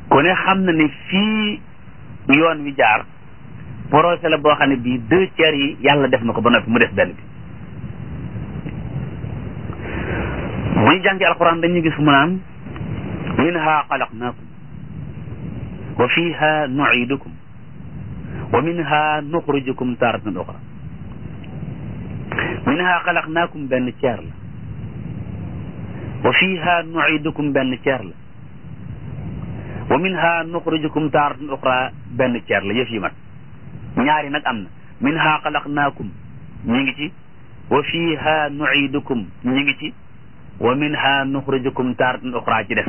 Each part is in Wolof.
ku ne xam na ne fii yoon wi jaar projet la boo xam ne bii deux tiers yi yàlla def na ko ba noppi mu des benn bi bu ñu jàngi alquran dañuy gis mu naan minha xalaqnaakum wa fiha nuidukum wa minha nuxrijukum taratan uxra minha xalaqnaakum benn ceer la wa fiha nuidukum benn ceer la wa minha nuxrijukum taratan uxra benn ceer la yëf yi mat ñaari nag am na minha xalaqnaakum ñi ngi ci wa fiha nuidukum ñi ngi ci wa minha nuxrijukum taratan uxra ci des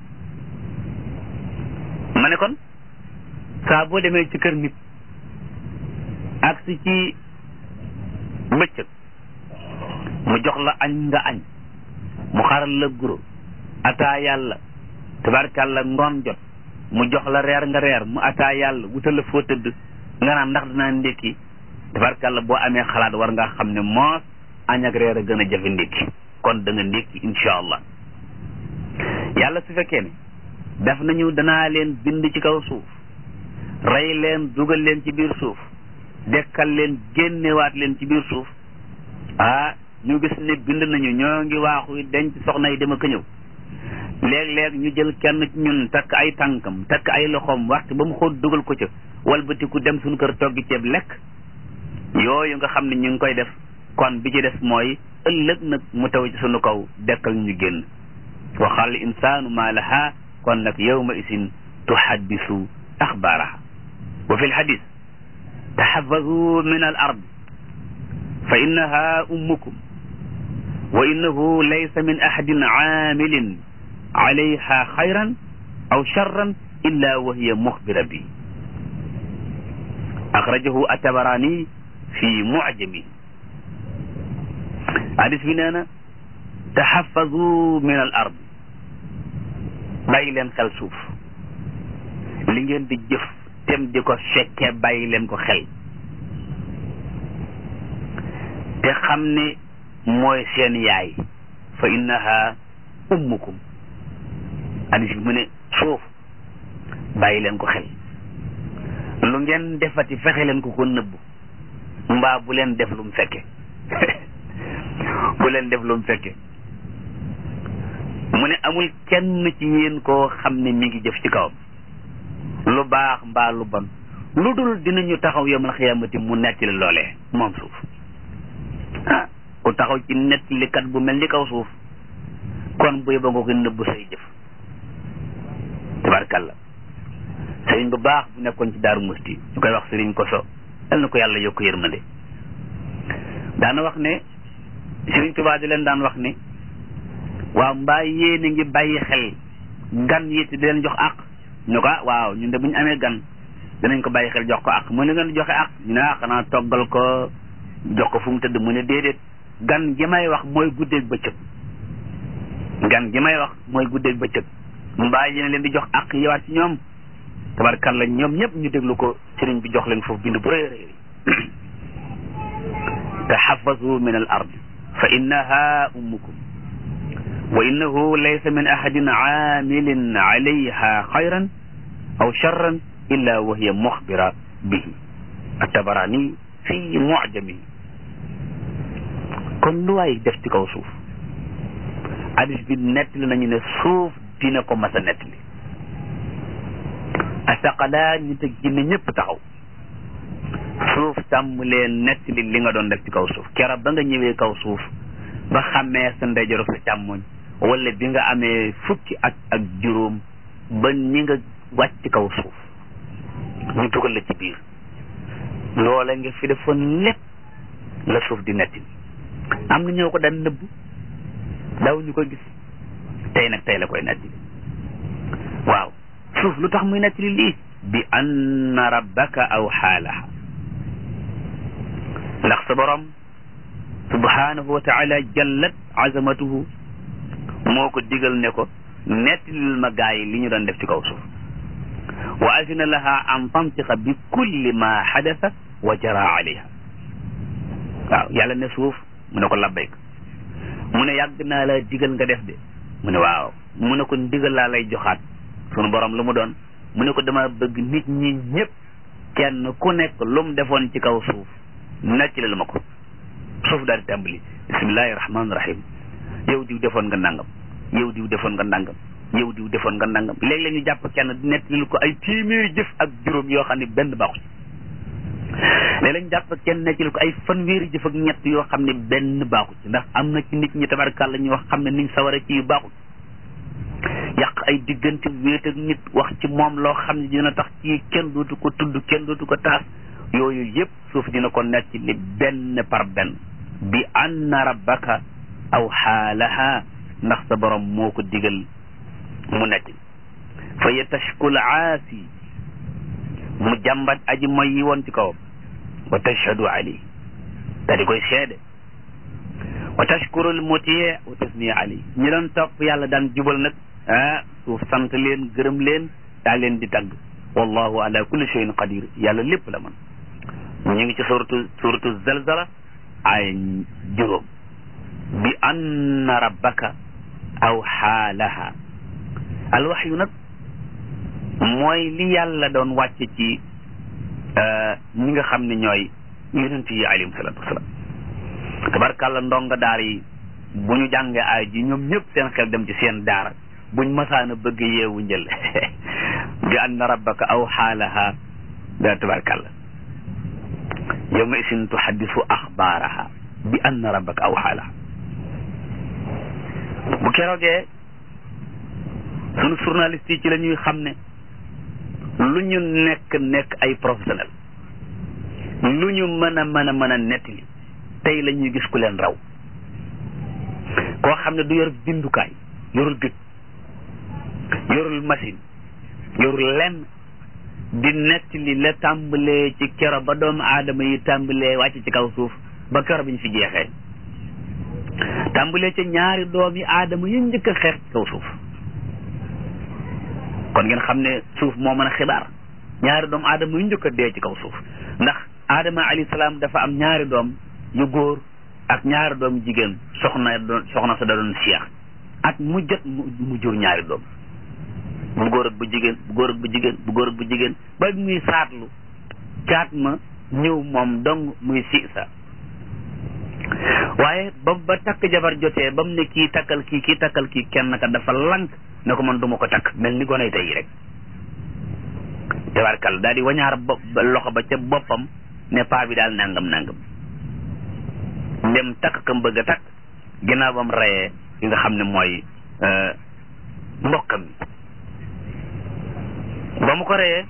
ma ne kon saa boo demee ci kër nit ak si ci bëccëg mu jox la añ nga añ mu xaral la guro ataa yàlla tabarkàlla ngoon jot mu jox la reer nga reer mu ataa yàlla wutal la foo tëdd nga naan ndax dinaa ndékki tabarkàlla boo amee xalaat war nga xam ne moos añ ak reer a gën a jafe ndékki kon da nga ndékki insha allah yàlla su fekkee ne def nañu danaa leen bind ci kaw suuf rey leen dugal leen ci biir suuf dekkal leen génnewaat leen ci biir suuf ah ñu gis ne bind nañu ñoo ngi waaxu denc soxna yi dama ko ñëw léeg-léeg ñu jël kenn ci ñun takk ay tànkam takk ay loxoom waxtu ba mu xóot dugal ko ca walbatiku dem suñu kër toggi ceeb lekk yooyu nga xam ne ñu ngi koy def kon bi ci des mooy ëllëg nag mu taw ci sunu kaw dekkal ñu génn waxal insaanu maa laha kon nag yawma isin tuhaddisu axbaaraha wa fi lxadis taxafadu min al ard fa innaha ummukum wa innahu laysa min ahadin aamilin alayha xayran aw charran illa wa hiya muxbira bi axrajahu atabarani fi mucjami hadis bi nee na taxafadu min al ard bàyyi leen xel suuf li ngeen di jëf tem di ko fekkee bàyyi leen ko xel te xam ne mooy seen yaay fa innaha ummukum hadis bi mu ne suuf bàyyi leen ko xel lu ngeen defati fexe leen ko ko nëbbu mbaa bu leen def lu mu fekke bu leen def lu mu fekke mu ne amul kenn ci yéen koo xam ne mi ngi jëf ci kawam lu baax mbaa lu bon lu dul dinañu taxaw yawmal xiyaamati mu nettali loolee moom suuf ah ku taxaw ci nettalikat bu mel ni kaw suuf kon bu yóbba nga ko nëbbu say jëf tabarkalla sëriñ bu baax bu nekkoon ci daaru musti ñu koy wax sëriñ koso yal na ko yàlla yokk yërmande daana wax ne sëriñ Tuubaa di leen daan wax ne waaw mbaa yéen a ngi bàyyi xel gan yi te di leen jox àq ñu ko waaw ñun de bu ñu amee gan dinañ ko bàyyi xel jox ko àq mu ne ngeen joxe àq ñu ne ah xanaa toggal ko jox ko fu mu tëdd mu ne déedéet gan gi may wax mooy guddeeg bëccëg gan gi may wax mooy guddeeg bëccëg mbaa yéen leen di jox àq yewaat ci ñoom tabarkalla ñoom ñëpp ñu déglu ko sëriñ bi jox leen foofu bind bu rëy rëy taxafazu min al ard fa innaha ummukum wa innahu laysa min ahadin aamilin alayha xayran aw charran illa wa hiya muxbira bihi atabarani fi mucjami kon lu waay def ci kaw suuf hadis bi nettali nañu ne suuf dina ko mas a nettali asaqalaa nit ak jinne ñëpp taxaw suuf tàmm leen nettali li nga doon def ci kaw suuf kera ba nga ñëwee kaw suuf ba xàmmee sa ndeyjoor sa càmmoñ wala bi nga amee fukki at ak juróom ba ñi nga wàcc kaw suuf ñu dugal la ci biir loola nga fi defoon lépp la suuf di nettali am na ñoo ko daan nëbb daw ñu ko gis tey nag tey la koy nettali waaw suuf lu tax muy nettali lii bi anna rabbaka aw xaalaha ndax sa borom subhanahu wa taala jallat azamatuhu moo ko digal ne ko nettalil ma gaa yi li ñu doon def ci kaw suuf wa azina laha an tantiqa bi kulli ma xadasa wa jara alayha waaw yàlla ne suuf mu ne ko labbayk mu ne yàgg naa la digal nga def de mu ne waaw mu ne ko ndigal laa lay joxaat sunu borom lu mu doon mu ne ko dama bëgg nit ñi ñëpp kenn ku nekk lu mu defoon ci kaw suuf nettali la ma ko suuf daal di tàmbali bismillahi rahmaani rahim yow diw defoon nga nangam yow diw defoon nga nangam yow diw defoon nga nangam léeg-léeg ñu jàpp kenn nettali ko ay téeméeri jëf ak juróom yoo xam ne benn baaxu ci léeg-léeg ñu jàpp kenn nettali ko ay fanweeri jëf ak ñett yoo xam ne benn baaxu ci ndax am na ci nit ñi tabarkàlla ñu wax xam ne niñ sawara ci yu baaxul yàq ay diggante wéet ak nit wax ci moom loo xam ne dina tax ci kenn dootu ko tudd kenn dootu ko taas yooyu yëpp suuf dina ko nekk li benn par benn bi anna rabbaka aw xaalaha ndax sa borom moo ko digal mu nekk fa yatashkul aasi mu jàmbat aji moy yi woon ci kawam wa tashhadu alayhi te di koy seede wa tashkurul mutii wa tasni alayhi ñi doon topp yàlla daan jubal nag ah suuf sant leen gërëm leen daa leen di tagg wallahu ala kulli shay'in qadir yàlla lépp la man ñu ngi ci suratu suratu zalzala ay juróom bi anna rabbaka aw xaalaha alwaxyu nag mooy li yàlla doon wàcce ci ñi nga xam ne ñooy yonent yi alayhim salaatu wasalaam tabarkàlla ndonga daar yi bu ñu jàngee aay ji ñoom ñëpp seen xel dem ci seen daara buñ masaana bëgg yeewu njël bi anna rabbaka aw xaalaha da tabarkàlla yawma isin tuhaddisu axbaaraha bi anna rabbaka aw xaalaha bu keroogee sunu journaliste yi ci la ñuy xam ne lu ñu nekk nekk ay professionnel lu ñu mën a mën a mën a nettali tey la ñuy gis ku leen raw koo xam ne du yor bindukaay yorul bit yorul machine yorul lenn di nettali la tàmbalee ci kero ba doomu aadama yi tàmbalee wàcc ci kaw suuf ba kero bi ñu fi jeexee tàmbalee ca ñaari doomi aadama yi njëkk a xeex ci kaw suuf kon ngeen xam ne suuf moo mën a xibaar ñaari doomu aadama yu njëkk a dee ci kaw suuf ndax aadama alayhi salaam dafa am ñaari doom yu góor ak ñaari doom jigéen soxna doon soxna sa da doon seex ak mu jot mu jur ñaari doom bu góor ak bu jigéen bu góor ak bu jigéen bu góor ak bu jigéen ba muy saatlu caat ma ñëw moom dong muy si sa waaye ba ba takk jabar jotee ba mu ne kii takkal kii kii takkal kii kenn ka dafa lank ne ko man duma ko takk mel ni gonay tey rek tabarkal daal di wañaar bopp loxo ba ca boppam ne paa bi daal nangam nangam ndem takk kam bëgg a takk ginnaaw ba mu reyee ki nga xam ne mooy mbokkam mi ba mu ko reyee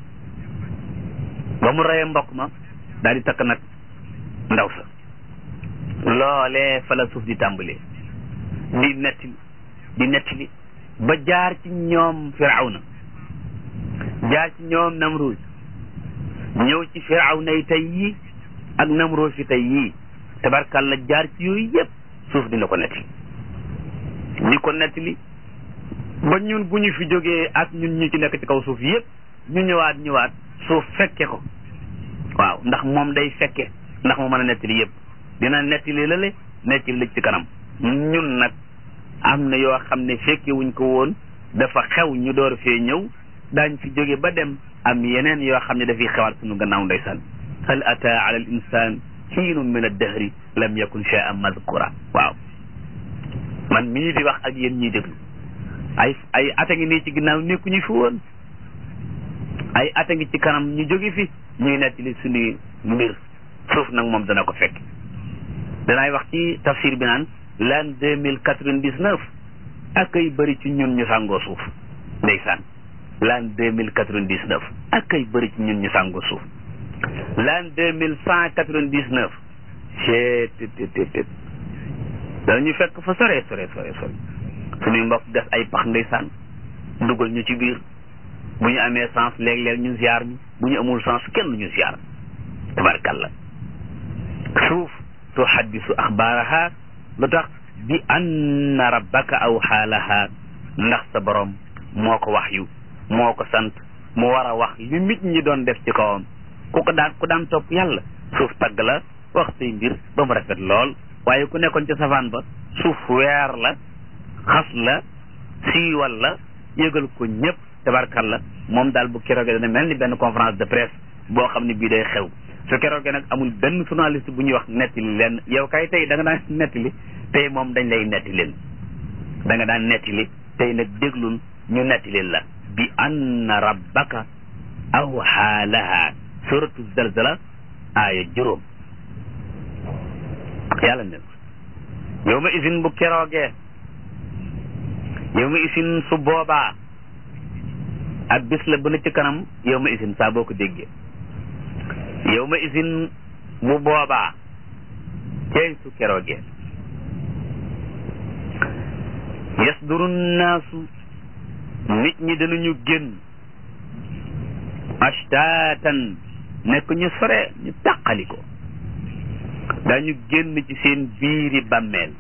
ba mu reyee mbokk ma daal di takk nag ndaw sa loolee fa la suuf di tàmbalee di nettali di nettali ba jaar ci ñoom firawna jaar ci ñoom namruus ñëw ci firawna yi tey yii ak namruus yi tey yii tabarkalla jaar ci yooyu yëpp suuf dina ko nettali di ko nettali ba ñun bu ñu fi jógee ak ñun ñu ci nekk ci kaw suuf yëpp ñu ñëwaat ñëwaat suuf fekke ko waaw ndax moom day fekke ndax mu mën a nettali yëpp dina nettali lale nettali la ci kanam ñun nag am na yoo xam ne fekke wuñ ko woon dafa xew ñu door fee ñëw daañ fi jóge ba dem am yeneen yoo xam ne dafay xewaat suñu gannaaw ndeysaan hal ata ala al insan xiinun min addahri lam yakun shay'an madkura waaw man mii di wax ak yéen ñuy déglu ay ay ata ngi nii ci ginnaaw nekkuñu fi woon ay ata ngi ci kanam ñu jóge fi ñuy nettali suñuy mbir suuf nag moom dana ko fekk danaay wax ci tafsir bi naan l'an deux mille quatre-vingt-dix-neuf ak ay bëri ci ñun ñu sàngoo suuf ndeysaan l'an deux mille quatre-vingt-dix-neuf ak ay bëri ci ñun ñu sàngoo suuf l'an deux mille cent quatre-vingt-dix-neuf chet tt danañu fekk fa sore sore sore sore suñuy mbokk gas ay pax ndeysaan dugal ñu ci biir bu ñu amee sens léeg-léeg ñu ziar ñu bu ñu amul sens kenn ñu ziar tabarkalla suuf tuhaddisu axbaaraha lu tax bi anna rabbaka aw xaalaha ndax sa borom moo ko wax yu moo ko sant mu war a wax li nit ñi doon def ci kawam ku ko daan ku daan topp yàlla suuf tagg la wax say mbir ba mu rafet lool waaye ku nekkoon ci safaan ba suuf weer la xas la siiwal la yëgal ko ñëpp tabarkalla moom daal bu keroogee dana mel ni benn conférence de presse boo xam ne bii day xew su keroogee nag amul benn journaliste bu ñuy wax nettali leen yow kay tey da nga daan nettali tey moom dañ lay netti leen da nga daan nettali tey nag déglul ñu netti leen la bi anna rabbaka awhaa laha suratu zalzala aaya juróom yàlla ne yow ma isin bu keroogee yow ma isin su boobaa ak bis la bu ne ci kanam yow ma isin saa boo ko déggee yow ma isin bu boobaa cey su keroogee yasduru naasu nit ñi danañu génn ashtatan nekk ñu sore ñu tàqali ko dañu génn ci seen biiri bàmmeel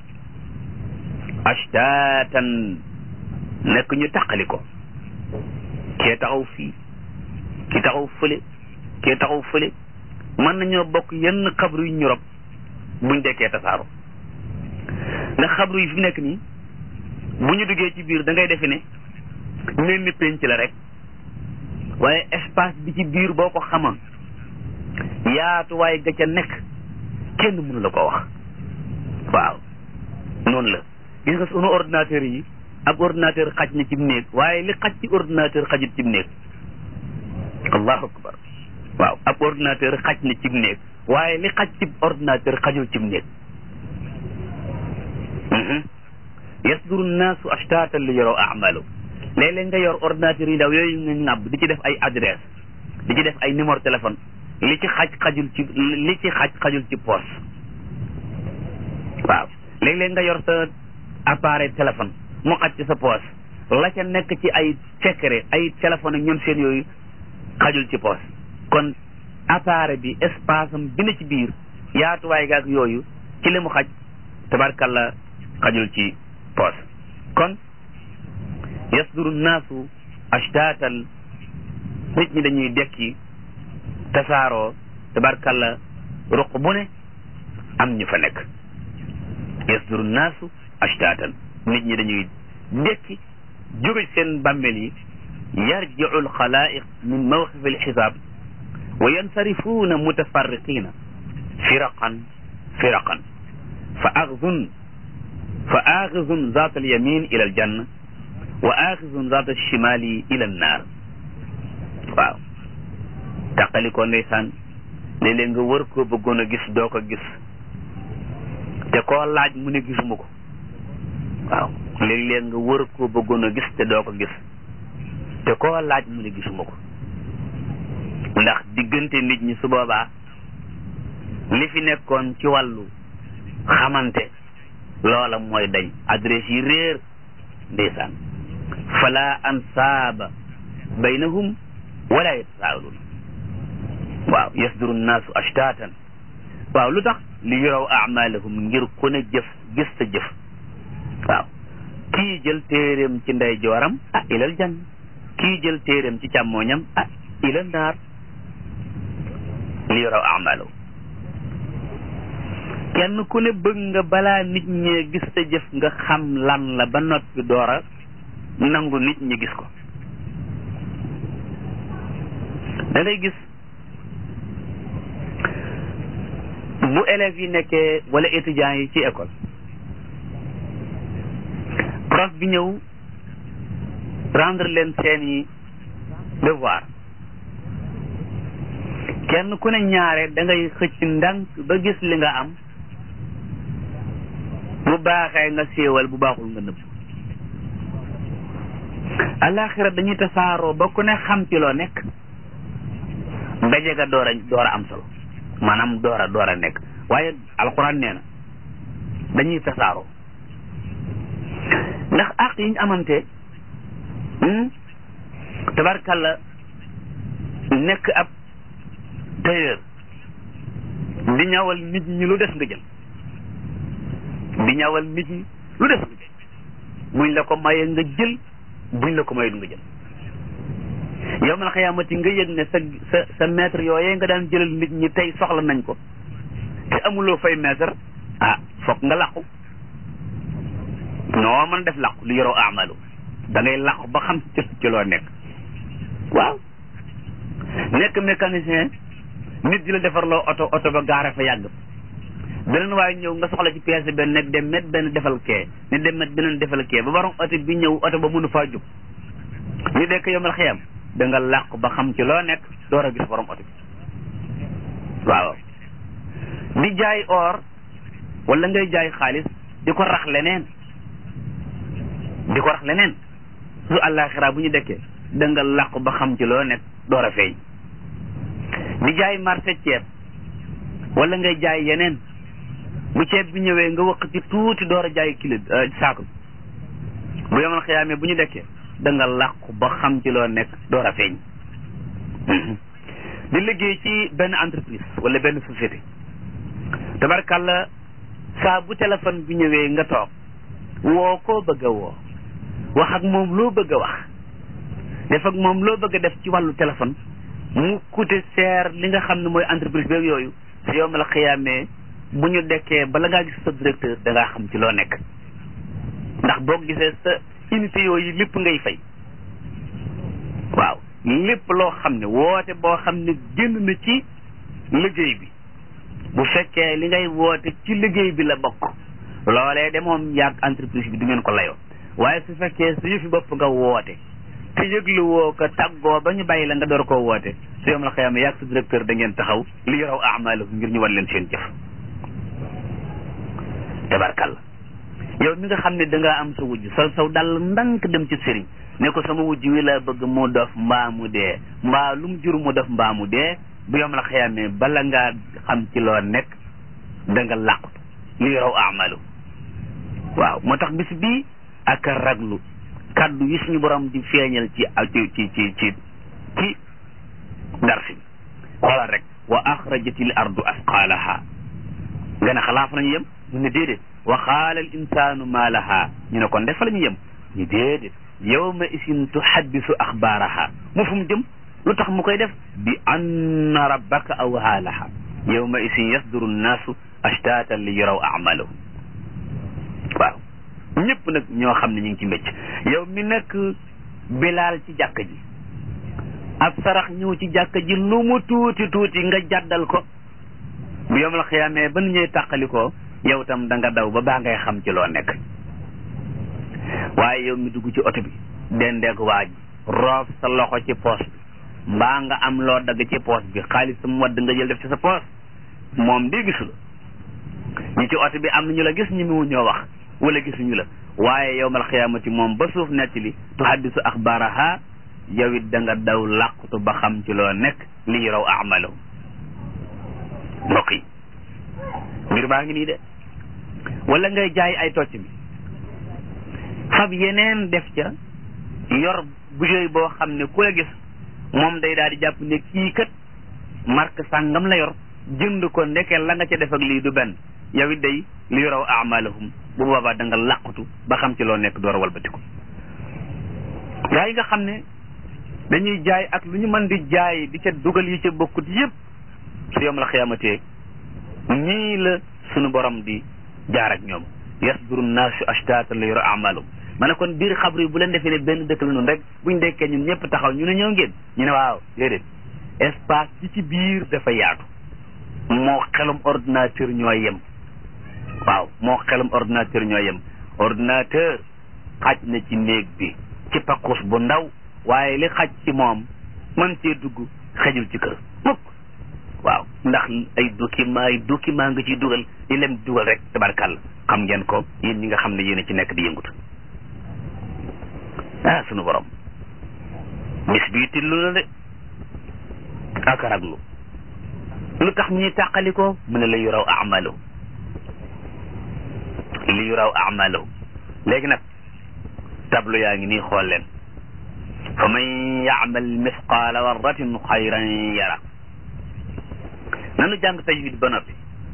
ashtatan nekk ñu tàqali ko kee taxaw fii ki taxaw fële kee taxaw fële mën nañoo bokk yenn xabru yu ñu rob buñ dekkee tasaaro ndax xabru yi fi nekk nii bu ñu duggee ci biir da ngay defe ne mel ni penc la rek waaye espace bi ci biir boo ko xamoon yaatuwaay ga ca nekk kenn mënu la ko wax waaw noonu la gis nga sunu ordinateur yi ab ordinateur xaj na ci néeg waaye li xaj ci ordinateur xajut ci néeg allahu akbar waaw ab ordinateur xaj na ci néeg waaye li xaj ci ordinateur xajul ci néeg yasduru nnaasu ashtatan li yaraw amalu léeg-léeg nga yor ordinateur yi ndaw yooyu nga ŋàbb di ci def ay adresse di ci def ay numéro téléphone li ci xaj xajul ci li ci xaj xajul ci poche waaw léeg-léeg nga yor sa appareil téléphone mu xaj ci sa poche la ca nekk ci ay secret ay téléphone ak ñoom seen yooyu xajul ci poche kon appareil bi espace am bi na ci biir yaatuwaay gaak yooyu ci li mu xaj tabarkalla xajul ci poche kon yasduru naasu ashtatan nit ñi dañuy dekki tasaaroo tabarkalla ruq bu ne am ñu fa nekk yasduru naasu ashtatan nit ñi dañuy dekki jóge seen bàmmeel yi yarjiu alxalaiq min mawqif alxisaab wa yansarifuuna mutafarriqina firaqan firaqan fa axzun fa axizun zaat alyamin ila aljanna wa axizun zaat alchimali ila annaar waaw tàqali ko ndeysaan léeg-léeg nga wër koo bëggoon a gis doo ko gis te koo laaj mu ne gisuma ko waaw léeg-léeg nga wër koo bëggoon a gis te doo ko gis te koo laaj mu ne gisuma ko ndax diggante nit ñi su boobaa li fi nekkoon ci wàllu xamante loola mooy dañ adresse yi réer ndeysaan fala ansaaba baynahum wala yatasaaluun waaw yasduru nnaasu ashtatan waaw lu tax li yuraw amalahum ngir ku ne jëf gis sa jëf waaw kii jël téeréem ci ndey jooram ah ilal jann kii jël téeréem ci càmmooñam ah ilal naar li yuraw amalahum kenn ku ne bëgg nga balaa nit ñee gis sa jëf nga xam lan la ba noppi doora nangu nit ñi gis ko da ngay gis bu élèves yi nekkee wala étudiants yi ci école prof bi ñëw rendre leen seeni devoir kenn ku ne ñaare da ngay xëcc ndànk ba gis li nga am bu baaxee nga séewal bu baaxul nga nëbb alaxira dañuy tasaaroo ba ku ne xam ci loo nekk ndaje ga door a door a am solo maanaam door a door a nekk waaye alxuraan nee na dañuy tasaaroo ndax àq yi ñu amante tabarkalla nekk ab tailleur di ñawal nit ñi lu des nga jël di ñawal nit ñi lu des nga jël buñ la ko mayee nga jël buñ la ko mayee nga jël yow man xiyaamati nga yëg ne sa sa sa maître yooyee nga daan jëlal nit ñi tey soxla nañ ko te amuloo fay maître ah foog nga làqu noo mën def làqu lu yoroo amalu da ngay làqu ba xam ci ci loo nekk waaw nekk mécanicien nit di la defarloo oto oto ba gaare fa yàgg beneen waaye ñëw nga soxla ci pièce benn nekk dem met benn defal kee ne dem met beneen defal kee ba borom oto bi ñëw oto ba mënu faa jóg ñu dekk yomal xiyam da nga làqu ba xam ci loo nekk door a gis borom oto bi waaw di jaay or wala ngay jaay xaalis di ko rax leneen di ko rax leneen su àllaaxira bu ñu dekkee da nga làqu ba xam ci loo nekk door a feeñ di jaay marché ceeb wala ngay jaay yeneen bu ceeb bi ñëwee nga wëq ci tuuti door a jaay kilo saako bu yomal xiyaamee bu ñu dekkee da nga làqu ba xam ci loo nekk door a feeñ di liggéey ci benn entreprise wala benn société tabarkàlla saa bu téléphone bi ñëwee nga toog woo koo bëgg a woo wax ak moom loo bëgg a wax def ak moom loo bëgg a def ci wàllu téléphone mu coûté cher li nga xam ne mooy entreprise beeg yooyu si yow ma la xiyaamee bu ñu dekkee bala ngaa gis sa directeur da ngaa xam ci loo nekk ndax boo gisee sa unité yooyu lépp ngay fay waaw lépp loo xam ne woote boo xam ne génn na ci liggéey bi bu fekkee li ngay woote ci liggéey bi la bokk loolee de moom yàgg entreprise bi du ngeen ko layoo waaye su fekkee su yëfi bopp nga woote te yëglu woo ko tàggoo ba ñu bàyyi la nga door koo woote su yom la xëyam yàgg sa directeur da ngeen taxaw li yoraw amaalahum ngir ñu wan leen seen jëf tabarkalla yow mi nga xam ne da ngaa am sa wujj sol saw dal ndank dem ci sëriñ ne ko sama wujj wi la bëgg mu dof mbaa mu dee mbaa lu mu jur mu dof mbaa mu dee bu yom la xëyamee bala ngaa xam ci loo nekk da nga làqutu li yoraw amaalahum waaw moo tax bis bii ak raglu kaddu yi suñu borom di feeñal ci ci ci ci ci ci darsi xoolal rek wa axrajatil ardu asqaalaha nga ne xalaaf lañu yem ñu ne déedéet wa qaala al insaanu maa laha ñu ne kon defa la ñu yem ñu déedéet yawma isin tuhaddisu axbaaraha mu fu mu jëm lu tax mu koy def bi anna rabbaka awhaa laha yawma isin yasduru nnaasu ashtaatan li yaraw amalahum waaw ñëpp nag ñoo xam ne ñu ngi ci mbécc yow mi nekk bilaal ci jàkk ji ab sarax ñëw ci jàkk ji lu mu tuuti tuuti nga jàddal ko bu yomal xiyaamee ba nu ñuy tàqalikoo yow tam da nga daw ba baa ngay xam ci loo nekk waaye yow mi dugg ci oto bi dendeeg waa ji roof sa loxo ci poos bi mbaa nga am loo dagg ci poos bi xaalis sam wadd nga jël def ci sa poos moom di gisu la ñi ci oto bi am na ñu la gis ñi mu ñoo wax wala gisuñu la waaye yowmal xiyaamati moom ba suuf nekk li tuhaddisu axbaaraha yow it da nga daw làqutu ba xam ci loo nekk li yaraw amalahu mbokk yi mbir baa ngi nii de wala ngay jaay ay tocc bi fab yeneen def ca yor bouteille boo xam ne ku la gis moom day daal di jàpp ne kii kat marque sàngam la yor jënd ko ndeke la nga ca def ak lii du benn yow it day li yaraw amalahum bu boobaa da nga làqutu ba xam ci loo nekk door a walbatiku gaa yi nga xam ne dañuy jaay ak lu ñu mën di jaay di ca dugal yi ca bokkut yépp su yom la xiyamatee nii la sunu borom di jaar ak ñoom yasduru naasu ashtata li yaraw amalahum ma ne kon biir xabru yi bu leen defee ne benn dëkk la noonu rek buñ dekkee ñun ñëpp taxaw ñu ne ñëw ngeen ñu ne waaw déedéet espace bi ci biir dafa yaatu moo xelum ordinateur ñoo yem waaw moo xelum ordinateur ñoo yem ordinateur xaj na ci néeg bi ci pakkus bu ndaw waaye li xaj ci moom mën cee dugg xejul ci kër mukk waaw ndax ay document ay document nga ciy dugal di lem dugal rek tabarkàlla xam ngeen ko yéen ñi nga xam ne yéen a ci nekk di yëngut ah sunu borom bis bii tillu la de ak raglu lu tax ñuy tàqali ko mu ne la yuraw amalu li yuraw amalu léegi nag tablo yaa ngi nii xool leen fa man yaamal misqaala warratin xayran yara nanu jàng tajwid ba noppi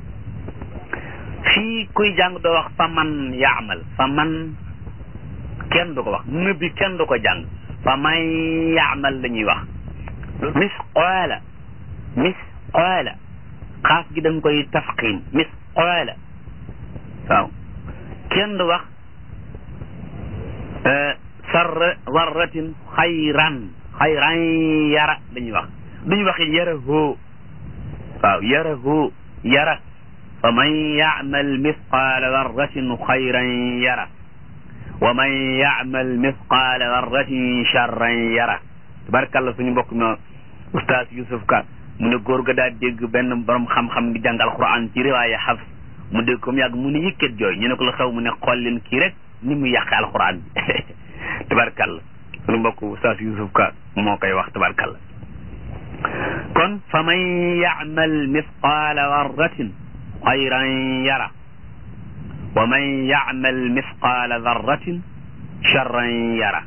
fii kuy jàng doo wax fa man yaamal fa man kenn du ko wax nëbbi kenn du ko jàng fa man yaamal la ñuy wax misqaala misqaala xaaf gi da nga koy tafqiim misqaala waaw kenn du wax sarr warratin xayran xayran yara dañuy wax duñu waxi yara hoo waaw yara hoo yara fa man yaamal misqaala darratin xayran yara wa man yaamal misqaala darratin charran yara tabarkàlla suñu mbokk ma oustaz Youssouf Ka mu ne góor ga daa dégg benn borom xam-xam di jàng alquran ci riwaaya Hafs mu dégg ko mu yàgg mu ne yëkkat jooy ñu ne ko la xew mu ne xool leen kii rek ni mu yàqe alquran bi tabarkàlla suñu mbokk oustaz Youssouf Ka moo koy wax tabarkàlla kon fa man yaamal misqaala darratin xayran yara wa man yaamal misqaala darratin charran yara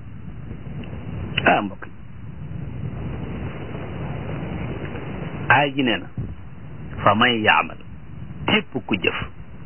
ah mbokk aay ji nee na fa man yaamal képp ku jëf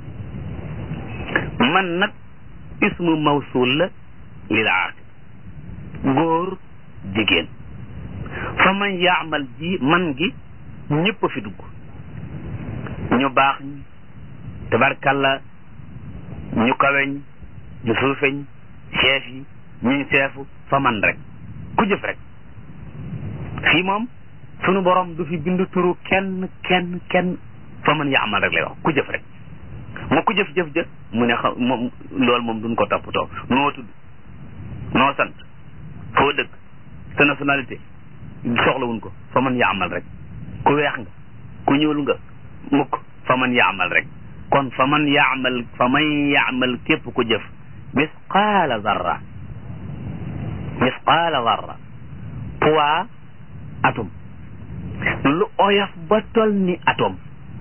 man nag ismu mawsul la lil aaqil góor jigéen fa man yaamal ji man gi ñëpp a fi dugg ñu baax ñi tabarkalla ñu kaweñ ñu suufeñ chef yi ñuy seefu fa man rek ku jëf rek fii moom sunu borom du fi bind turu kenn kenn kenn fa man yaamal rek lay wax ku jëf rek moo ku jëf jëf jëf mu ne xam moom loolu moom duñ ko toppatoo noo tudd noo sant foo dëkk sa nationalité soxlawuñ ko fa man yaamal rek ku weex nga ku ñuul nga mukk fa man yaamal rek kon fa man yaamal fa man yaamal képp ku jëf misqaala zarra misqaala zarra poids atome lu oyof ba tol ni atome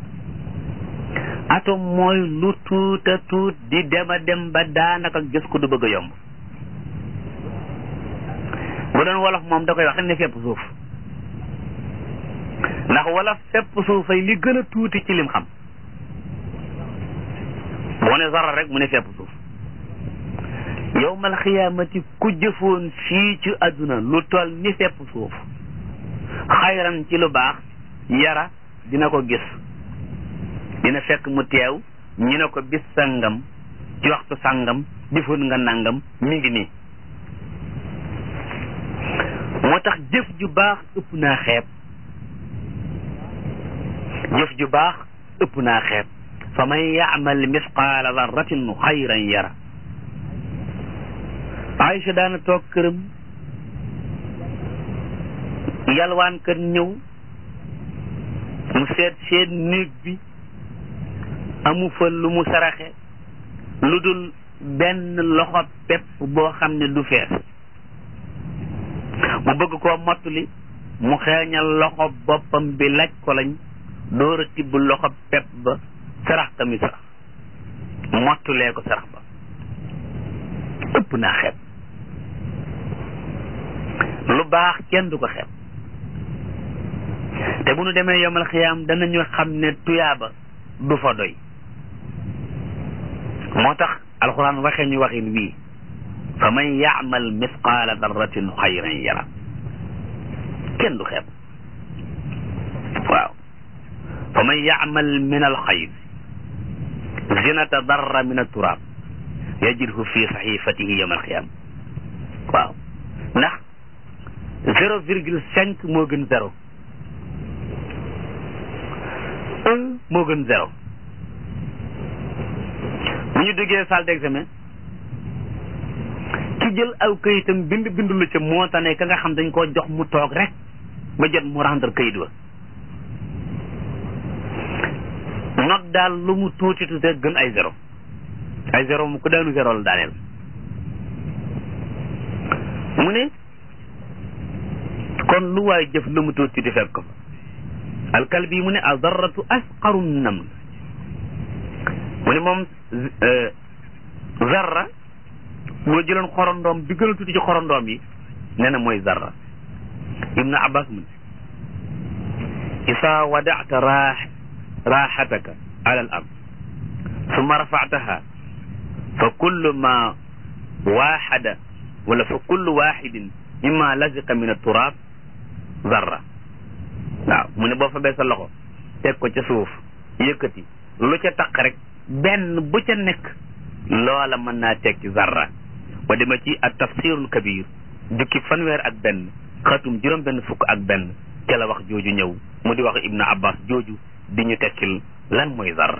atome mooy lu tuuta tuut di dema dem ba daanaka gis ko du bëgg a yomb bu doon wolof moom da koy wax rek ne fépp suuf ndax wolof fépp suufay li gën a tuuti ci lim xam boo ne zara rek mu ne fépp suuf yowmal xiyaamati ku jëfoon fii ci àdduna lu toll ni fépp suuf xayran ci lu baax yara dina ko gis dina fekk mu teew ñu ne ko bis sangam ci waxtu sangam jëfoon nga nangam mi ngi nii moo tax jëf ju baax ëpp naa xeeb jëf ju baax ëpp naa xeeb fa man yaamal misqaala darratin xayran yara Aïcha daana toog këram yalwaan kër ñëw mu seet seet néeg bi amu fa lu mu saraxe lu dul benn loxo pepp boo xam ne du fees mu bëgg koo mottali mu xeeñal loxo boppam bi laaj ko lañ door a tibb loxo pepp ba sarax tamit sarax mottulee ko sarax ba ëpp naa xeeb lu baax kenn du ko xeeb te bu nu demee yomal xiyaam danañu xam ne tuyaaba du fa doy moo tax alxuraan waxee ñu waxin wii fa man yaamal misqaala darratin xayran yara kenn du xeeb waaw fa man yaamal min alxayr zinata darra min aturaab yajidhu fi saxifatihi yowma alqiyama waaw ndax zéro virgule cinq moo gën zéro un moo gën zéro bu ñu duggee salle d'examen ki jël aw këyitam bind bindu la ca moo tane ka nga xam dañ koo jox mu toog rek ba jot mu rendre këyit wa not daal lu mu tuuti tuuti gën ay zéro ay zéro mu ko daanu zéro la daaneel mu ne kon lu waay jëf lu mu tuuti tuuti fekk ko fa alkalbi mu ne adarratu asqaru nam mu ne moom zarra moo jëloon xorondoom bi gën a tuuti ci xorondoom yi nee na mooy zarra ibnu abbas mu ne isa wadata raax raaxataka ala al ard summa rafataha fa kullu ma waaxada wala fa kullu waaxidin mimma laziqa min aturaab zarra waaw mu ne boo fa bee sa loxo teg ko ca suuf yëkkati lu ca taq rek benn bu ca nekk loola mën naa teg ci zarra ba dema ci at tafsirul kabir jukki fanweer ak benn xatum juróom benn fukk ak benn ca la wax jooju ñëw mu di wax ibnu abbas jooju di ñu tekkil lan mooy zarra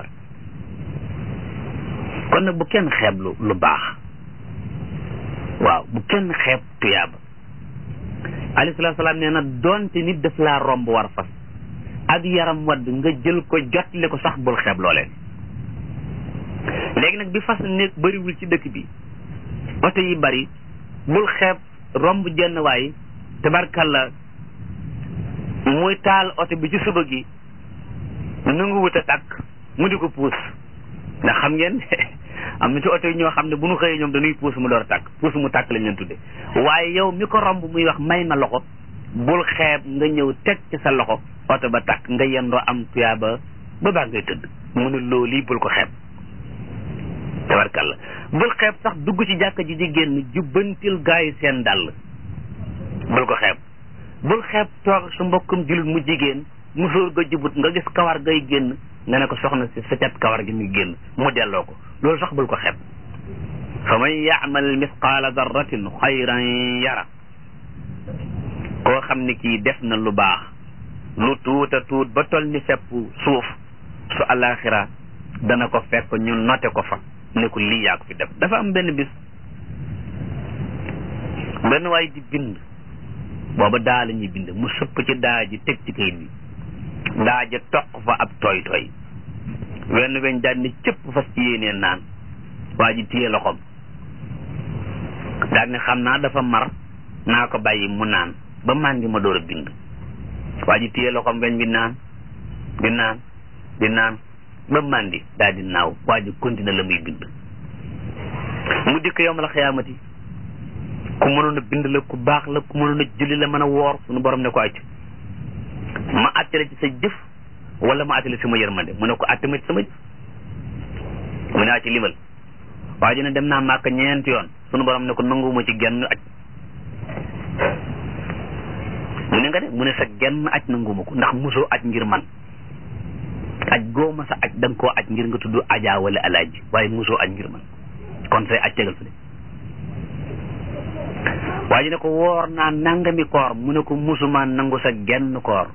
kon nag bu kenn xeeb lu lu baax waaw bu kenn xeeb tuyaaba alayhi salaatu salaam nee na doonte nit daf laa romb war fas ak yaram wadd nga jël ko jotle ko sax bul xeeb looleen léegi nag bi fas nekk bëriwul ci dëkk bi oto yi bari bul xeeb romb jenn waay tabarkalla muy taal oto bi ci suba gi nangu wut a tàkk mu di ko puus ndax xam ngeen am na ci oto yi ñoo xam ne bu ñu xëyee ñoom dañuy puus mu door a tàkk puus mu tàkk lañ leen tudde waaye yow mi ko romb muy wax may ma loxo bul xeeb nga ñëw teg ci sa loxo oto ba tàkk nga yendoo am tuyaaba ba baa ngay tëdd mu ne loolu yi bul ko xeeb tabarkalla bul xeeb sax dugg ci jàkka ji di génn jubbantil gaa yi seen dàll bul ko xeeb bul xeeb toog sa mbokkum jullit mu jigéen musóor ga jubut nga gis kawar gay génn nga ne ko soxna si sa cat kawar gi muy génn mu delloo ko loolu sax bul ko xeeb fa man yaamal misqaala darratin xayran yara koo xam ne kii def na lu baax lu tuuta tuut ba tol ni fepp suuf su alaxira dana ko fekk ñu note ko fa ne ko lii yaa ko fi def dafa am benn bis benn waay di bind booba daa la ñuy bind mu sëpp ci daa ji teg ci kayit bi daa ja toq fa ab tooy tooy wenn weñ daal ni cëpp fas ci yéenee naan waa ji téye loxoom daal ni xam naa dafa mar naa ko bàyyi mu naan ba màndi ma door a bind waa ji téye loxoom weñ bi naan di naan di naan ba màndi daal di naaw waa ji continué la muy bind mu dikk yowm la xiyaamati ku mënoon a bind la ku baax la ku mënoon a julli la mën a woor suñu borom ne ko acc ma attale ci sa jëf wala ma attale sama yërmande mu ne ko atte ma ci sama jëf mu ne ci limal waa ji ne dem naa màkk ñeenti yoon suñu borom ne ko nanguwuma ci genn aj mu ne nga de mu ne sa genn aj nanguwuma ko ndax mosoo aj ngir man aj gooma sa aj da nga koo aj ngir nga tudd ajaa wala alaaji waaye mosoo aj ngir man kon say aj tegal fa de waa ji ne ko woor naa nangami koor mu ne ko musuma nangu sa genn koor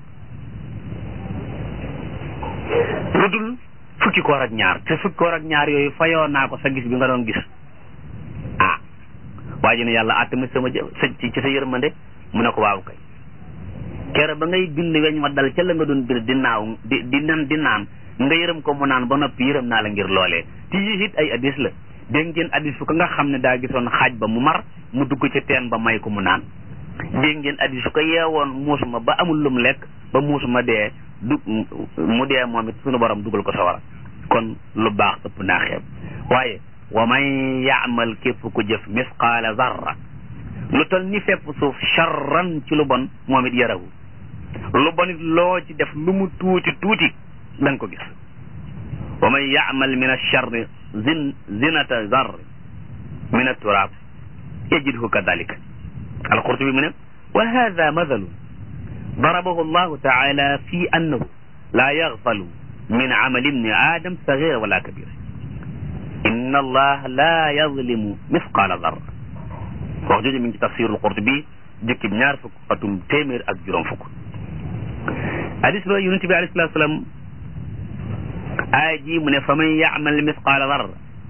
lu dul fukki koor ak ñaar te fukki koor ak ñaar yooyu fayoo naa ko sa gis bi nga doon gis ah waa ji ne yàlla àtte ma sama sa ci sa yërmande mu ne ko waaw kay kere ba ngay bind weñ wa dal ca la nga doon bind di naaw di di nan di naan nga yërëm ko mu naan ba noppi yërëm naa la ngir loolee ti yi it ay addis la dégg ngeen addis fu ko nga xam ne daa gisoon xaaj ba mu mar mu dugg ci teen ba may ko mu naan dégg ngeen addis fu ko yeewoon muusuma ba amul lum lekk ba muusuma dee du mu dee moom it suñu borom dugal ko sawara kon lu baax ëpp naa xeeb waaye wa man yaamal képp ku jëf misqaala zarra lu tol ni fépp suuf charran ci lu bon moom it yarahu lu bon it loo ci def lu mu tuuti tuuti da nga ko gis wa man yaamal min acharri zin zinata zarr min aturaab yajidhu kadalika alqurtubi mu ne wa hada mathalu ضربه الله تعالى في أنه لا يغفل من عمل ابن آدم صغير ولا كبير إن الله لا يظلم مثقال ذرة wax jooju mi ngi ci tafsirul Qurtubi jukki ñaar fukk xatum téeméer ak juróom fukk hadis ba yonent bi alayhi salaatu salaam aaya ji mu ne fa man yaamal misqaala darra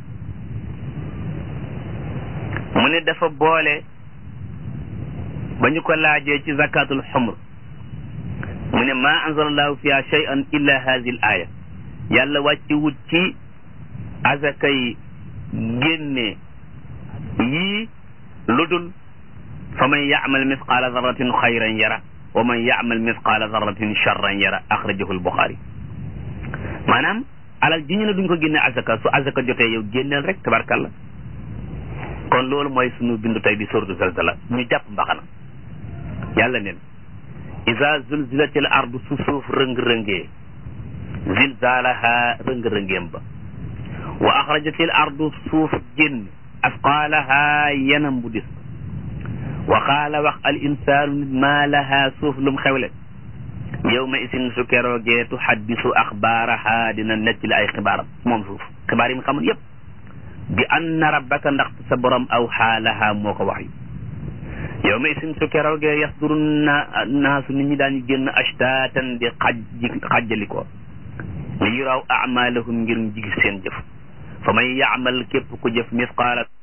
mu ne dafa boole ba ñu ko laajee ci zakatul xumr mu ne ma anzalallahu fiha shay'an illa hadhihi al aya yàlla wàcci wut ci azakay génne yii lu dul fa man yaamal misqaala darratin xayran yara wa man yaamal misqaala darratin charran yara axrajahu albuxaari maanaam alal ji ñu ne duñ ko génne azaka su azaka jotee yow génneel rek tabarkalla kon loolu mooy sunu bindu tey di sortu zalzala ñu jàpp mbaxana yàlla neen isa zulzilatil ardu su suuf rëng-rëngee zilzalaha rëng-rëngeem ba wa axrajatil ardu suuf génn asqaalaha yanam bu dis wa qaala wax al insaanu nit maa laha suuf lum xewle yawma isin su keroogee tuhaddisu axbaaraha dina nettali ay xibaaram moom suuf xibaar yi mu xamul yépp bi anna rabbaka ndax sa borom aw xaalaha moo ko wax yu yow ma isin su keroogee yasduru na naasu nit ñi daañu génn ashtatan di xaj xajjali ko li yuraw amalahum ngir ñu gis seen jëf fa man yaamal képp ku jëf misqaala